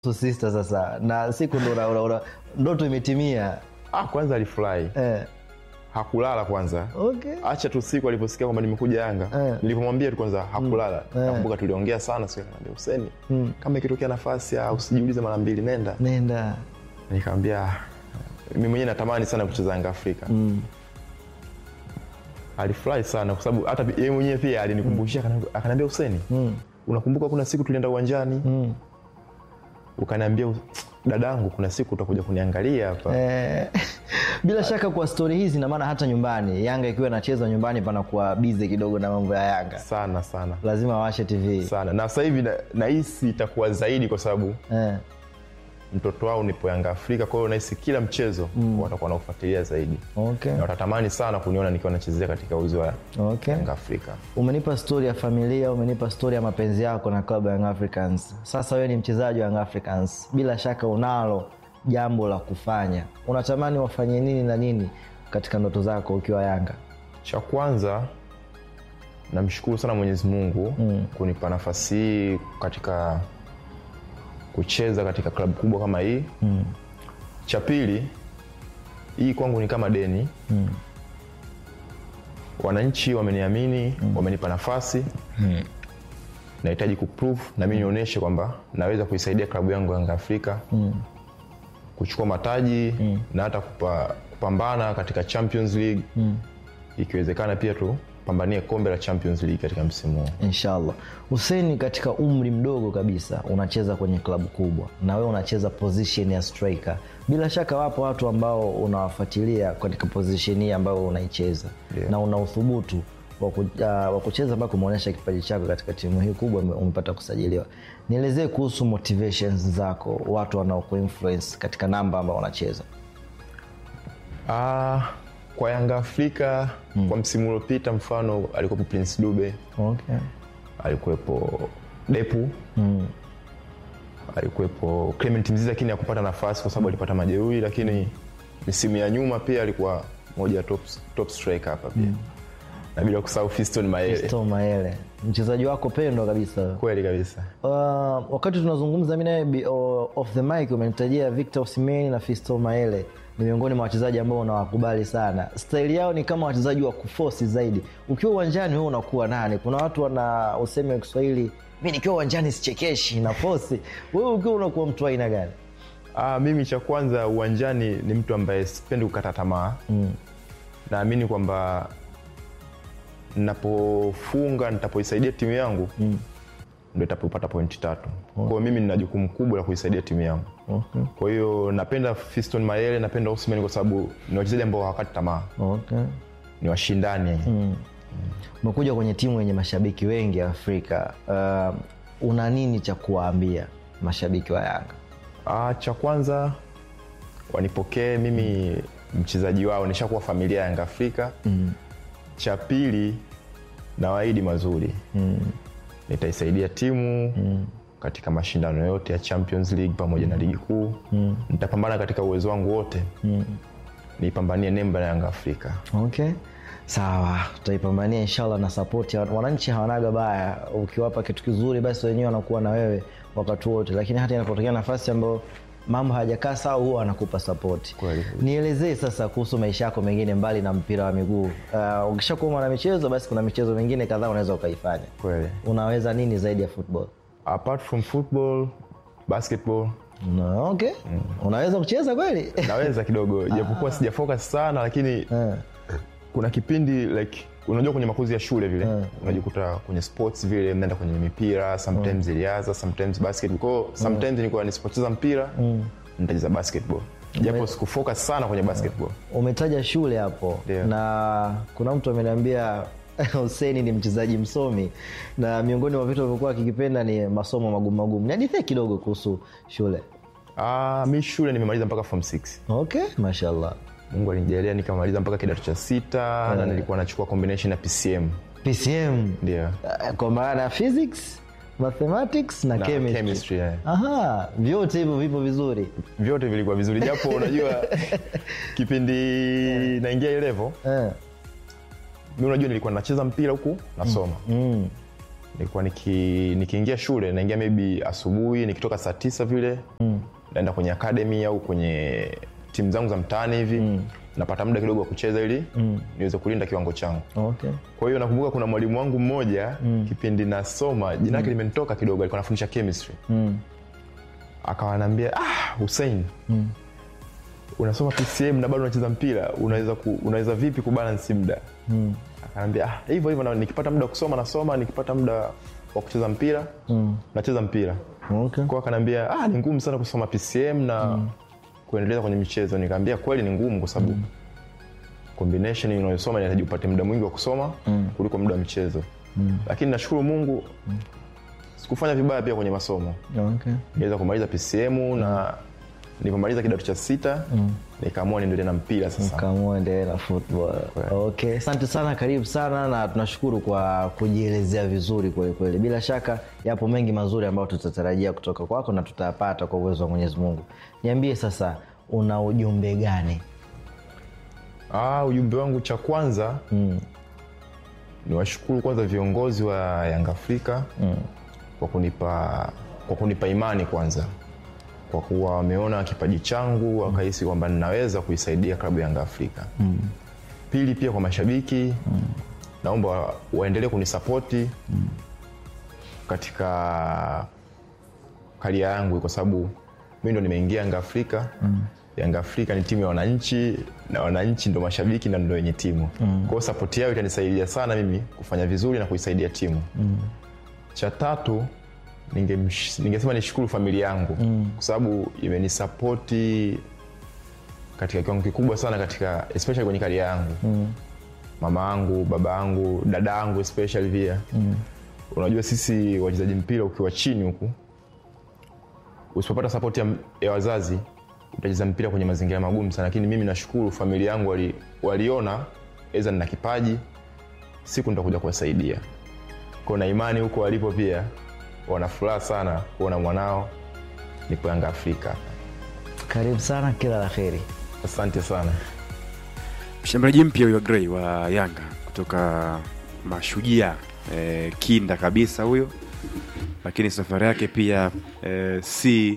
sister sasa na siku ndo una- una- una- ndoto imetimia ah, kwanza alifurahi eh. hakulala kwanza okay. acha tu siku aliposikia kwamba nimekuja yanga Eh. nilipomwambia tu kwanza hakulala Eh. nakumbuka tuliongea sana siku akaniambia Huseni kama ikitokea nafasi ah, usijiulize mara mbili nenda nenda nikamwambia mimi mwenyewe natamani sana kucheza Yanga Afrika mm. alifurahi sana kwa sababu hata yeye mwenyewe pia alinikumbushia mm. akaniambia Huseni Mm. unakumbuka kuna siku tulienda uwanjani Mm. ukaniambia dadangu kuna siku utakuja kuniangalia hapa Eh, bila shaka kwa stori hizi na maana hata nyumbani yanga ikiwa inacheza nyumbani panakuwa bize kidogo na mambo ya yanga sana sana lazima washe tv sana na sasa hivi na- nahisi itakuwa zaidi kwa sababu eh. mtoto wao nipo Yanga Afrika, kwa hiyo nahisi kila mchezo mm. watakuwa naufuatilia zaidi okay. na watatamani sana kuniona nikiwa nachezea katika uzi wa Okay. Yanga Afrika. umenipa stori ya familia umenipa stori ya mapenzi yako na klabu ya Young Africans sasa wewe ni mchezaji wa Young Africans bila shaka unalo jambo la kufanya unatamani wafanye nini na nini katika ndoto zako ukiwa yanga Cha kwanza namshukuru sana Mwenyezi Mungu mm. kunipa nafasi hii katika kucheza katika klabu kubwa kama hii mm. Cha pili, hii kwangu ni kama deni mm. Wananchi wameniamini mm. wamenipa nafasi mm. nahitaji kuprove na mimi nionyeshe kwamba naweza kuisaidia klabu yangu Yanga Afrika mm. kuchukua mataji mm. na hata kupa, kupambana katika Champions League mm. ikiwezekana pia tu pambanie kombe la Champions League katika msimu huu. inshallah huseni katika umri mdogo kabisa unacheza kwenye klabu kubwa na wewe unacheza position ya striker bila shaka wapo watu ambao unawafuatilia katika position hii ambayo unaicheza Yeah. na una uthubutu wa ku- ah, wa kucheza mpaka umeonyesha kipaji chako katika timu hii kubwa ume- umepata kusajiliwa nielezee kuhusu motivations zako watu wanaokuinfluence katika namba ambao unacheza Ah, kwa Yanga Afrika mm. kwa msimu uliopita mfano alikuwepo Prince Dube, okay. alikuwepo Depu mm. alikuwepo Clement Mzize, lakini hakupata nafasi kwa sababu alipata majeruhi, lakini misimu ya nyuma pia alikuwa moja ya top, top striker hapa pia mm. na bila kusahau Fiston Mayele. Fiston Mayele mchezaji wako pendwa kabisa Kweli kabisa. Uh, wakati tunazungumza mi nawe bi- o- off the mic umenitajia Victor Osimhen na Fisto Maele ni miongoni mwa wachezaji ambao unawakubali sana. Staili yao ni kama wachezaji wa kufosi zaidi. Ukiwa uwanjani wewe unakuwa nani? Kuna watu wana useme wa Kiswahili, mi nikiwa uwanjani sichekeshi na fosi. Wewe ukiwa unakuwa mtu wa aina gani? Ah, mimi cha kwanza uwanjani ni mtu ambaye sipendi kukata tamaa mm. naamini kwamba napofunga nitapoisaidia timu yangu mm. ndo itapopata pointi tatu kwa hiyo mimi nina jukumu kubwa la kuisaidia timu yangu Okay. kwa hiyo napenda Fiston Mayele napenda Osimhen kwa sababu ni wachezaji ambao hawakati tamaa Okay. ni washindani Umekuja kwenye timu yenye mashabiki wengi Afrika. Uh, una nini cha kuwaambia mashabiki wa Yanga? Ah, cha kwanza wanipokee mimi mchezaji wao nishakuwa familia ya Yanga Afrika mm. cha pili nawaahidi mazuri mm. nitaisaidia timu mm. katika mashindano yote ya Champions League pamoja na ligi kuu mm. nitapambana katika uwezo wangu wote mm. niipambanie nemba ya Yanga Afrika okay sawa tutaipambania inshallah na sapoti wananchi hawanaga baya ukiwapa kitu kizuri basi wenyewe wanakuwa na wewe wakati wote lakini hata inapotokea nafasi ambayo mambo hayajakaa sawa huwa wanakupa sapoti Kweli. nielezee sasa kuhusu maisha yako mengine mbali na mpira wa miguu uh, ukishakuwa mwana michezo basi kuna michezo mingine kadhaa unaweza ukaifanya kweli unaweza nini zaidi ya football apart from football basketball no, okay unaweza kucheza kweli naweza kidogo japokuwa sijafocus sana lakini Eh. kuna kipindi like unajua kwenye makuzi ya shule vile unajikuta kwenye sports vile mnaenda kwenye mipira sometimes iliaza sometimes basketball kwao sometimes nilikuwa nisipocheza mpira nitacheza basketball japo sikufocus sana kwenye basketball umetaja shule hapo Ndio. na kuna mtu ameniambia Huseni ni mchezaji msomi na miongoni mwa vitu alivyokuwa akikipenda ni masomo magumu magumu. Niadithie kidogo kuhusu shule. ah mi shule nimemaliza mpaka form 6 Okay, mashallah. mungu alinijalia nikamaliza mpaka kidato cha sita na nilikuwa nachukua combination ya pcm PCM ndio eh, kwa maana ya physics, mathematics na, na chemistry. chemistry yeah. Aha, vyote hivyo vipo vizuri. vyote vilikuwa vizuri japo unajua kipindi naingia hii level Eh. mi unajua nilikuwa nacheza mpira huku nasoma Mm. nilikuwa niki, nikiingia shule naingia maybe asubuhi nikitoka saa tisa vile mm. naenda kwenye academy au kwenye timu zangu za mtaani hivi mm. napata muda kidogo wa kucheza ili mm. niweze kulinda kiwango changu Okay. kwa hiyo nakumbuka kuna mwalimu wangu mmoja mm. kipindi nasoma jina lake limenitoka kidogo alikuwa anafundisha chemistry Mm. akawa anaambia ah, Hussein mm. unasoma PCM na bado unacheza mpira unaweza ku, unaweza vipi kubalance muda mm. akaniambia ah, hivyo hivyo na nikipata muda wa kusoma nasoma nikipata muda wa kucheza mpira mm. nacheza mpira Okay. kwa akaniambia ah, ni ngumu sana kusoma PCM na mm. kuendeleza kwenye michezo nikaambia kweli ni ngumu kwa sababu mm. combination unayosoma inahitaji upate muda mwingi wa kusoma mm. kuliko muda wa michezo mm. lakini nashukuru Mungu mm. sikufanya vibaya pia kwenye masomo Okay. niweza kumaliza PCM na nilipomaliza kidato cha sita mm. nikaamua niendelee na mpira sasa Kaamua endelee na football. Okay, asante sana, karibu sana na tunashukuru kwa kujielezea vizuri kweli kweli. Bila shaka yapo mengi mazuri ambayo tutatarajia kutoka kwako na tutayapata kwa uwezo wa Mwenyezi Mungu. Niambie sasa, una ujumbe gani? ah, ujumbe wangu cha kwanza mm. ni washukuru kwanza viongozi wa Yanga Afrika mm. kwa kunipa kwa kunipa imani kwanza kwa kuwa wameona kipaji changu wakahisi kwamba ninaweza kuisaidia klabu ya Yanga Afrika mm. pili pia kwa mashabiki mm. naomba wa- waendelee kunisapoti mm. katika karia yangu kwa sababu mi ndo nimeingia Yanga Afrika mm. Yanga Afrika ni timu ya wananchi na wananchi ndo mashabiki na ndo wenye timu mm. kwa hiyo sapoti yao itanisaidia sana mimi kufanya vizuri na kuisaidia timu mm. cha tatu ningemsh- ningesema nishukuru familia yangu mm. kwa sababu imenisapoti katika kiwango kikubwa sana katika especially kwenye karia yangu mm. mama yangu baba yangu dada yangu especially pia mm. unajua sisi wachezaji mpira ukiwa chini huku usipopata sapoti ya, ya wazazi utacheza mpira kwenye mazingira magumu sana lakini mimi nashukuru familia yangu wali, waliona eza nina kipaji siku nitakuja kuwasaidia ko na imani huko walipo pia wana furaha sana kuona mwanao nipo yanga afrika Karibu sana, kila la heri. asante sana mshambuliaji mpya huyo Gray wa Yanga kutoka Mashujaa eh, kinda kabisa huyo, lakini safari yake pia eh, si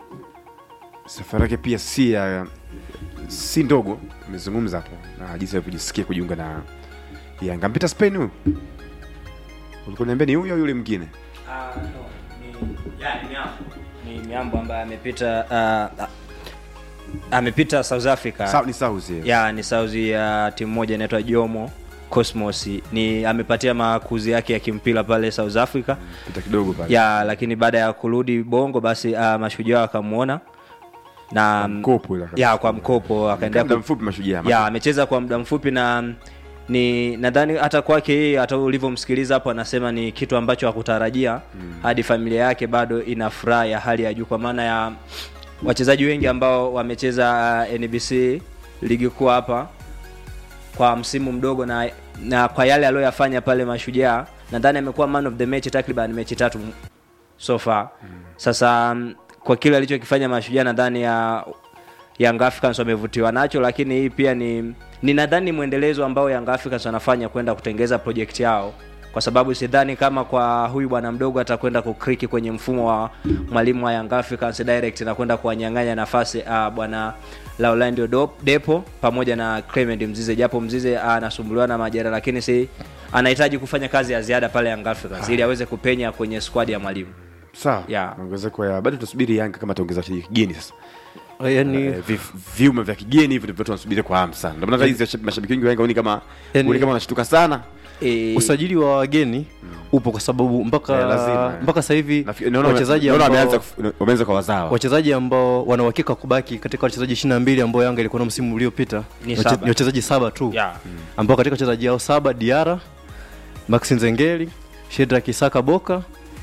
safari yake pia si ya si ndogo. Amezungumza hapo na jinsi alivyojisikia kujiunga na Yanga. Mpita Spain huyu, ulikuwa niambia ni huyo au yule mwingine? Ah, no, ni, ya, ni Miambo. ni miambo ambaye amepita uh, uh, amepita south africa Sa, ni South yeah. ya ni sauzi ya timu moja inaitwa jomo cosmos ni amepatia makuzi yake ya kimpira pale south africa Pita kidogo pale. ya lakini baada ya kurudi bongo basi uh, mashujaa wakamwona na mkopo ile ya kwa mkopo akaendelea muda ku- mfupi Mashujaa. ya amecheza kwa muda mfupi na ni nadhani hata kwake yeye hata ulivyomsikiliza hapo anasema ni kitu ambacho hakutarajia mm. hadi familia yake bado ina furaha ya hali ya juu kwa maana ya wachezaji wengi ambao wamecheza uh, NBC ligi kuu hapa kwa msimu mdogo na na kwa yale aliyoyafanya pale mashujaa nadhani amekuwa man of the match takriban mechi tatu so far mm. sasa mm, kwa kile alichokifanya mashujaa nadhani ya Young Africans wamevutiwa nacho lakini hii pia ni ni nadhani mwendelezo ambao Young Africans wanafanya kwenda kutengeza project yao kwa sababu sidhani kama kwa huyu bwana mdogo atakwenda kukriki kwenye mfumo wa mwalimu wa Young Africans direct na kwenda kuwanyang'anya nafasi uh, bwana Laurentio Do- Depo pamoja na Clement Mzize japo Mzize ah, anasumbuliwa na majeraha lakini si anahitaji kufanya kazi ya ziada pale Young Africans ili aweze kupenya kwenye squad ya mwalimu. Sawa. Yeah. Ongezeko ya bado tunasubiri Yanga kama ataongeza wachezaji kigeni sasa. yani Eh, vi- vyuma vya kigeni hivyo ndivyo tunasubiri kwa hamu sana. Ndio maana hizi mashabiki wengi wa Yanga ni kama Yani- ni kama wanashtuka sana. E, usajili wa wageni upo kwa sababu mpaka Eh, lazima, eh. mpaka sasa hivi Nafikiri- naona wachezaji naona wameanza ambao kuf- wameanza kwa wazawa. wachezaji ambao wana uhakika wa kubaki katika wachezaji 22 ambao Yanga ilikuwa na msimu uliopita Ni wache- saba. ni wachezaji saba tu yeah. ambao katika wachezaji hao saba Diara, Maxi Nzengeli, Shedrack Isaka Boka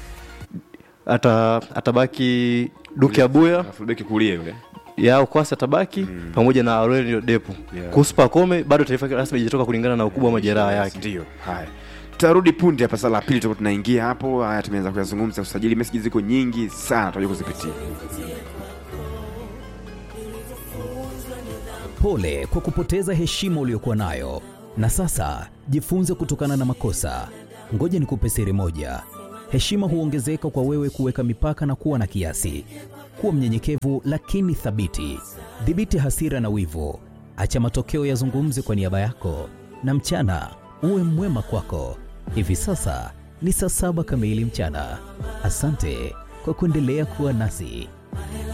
ata atabaki Duke Abuya Na fullback kulia yule. yao kwasi atabaki pamoja na Aurelio Depu. Yeah. Kuhusu Pacome bado taarifa yake rasmi haijatoka kulingana na ukubwa wa majeraha yake. Ndio. Haya. Tutarudi punde hapa sala la pili tutakuwa tunaingia hapo. Haya tumeanza kuyazungumza usajili, message ziko nyingi sana tutakuja kuzipitia. Pole kwa kupoteza heshima uliyokuwa nayo, na sasa jifunze kutokana na makosa. Ngoja nikupe siri moja: heshima huongezeka kwa wewe kuweka mipaka na kuwa na kiasi. Kuwa mnyenyekevu lakini thabiti. Dhibiti hasira na wivu, acha matokeo yazungumze kwa niaba yako, na mchana uwe mwema kwako. Hivi sasa ni saa saba kamili mchana. Asante kwa kuendelea kuwa nasi.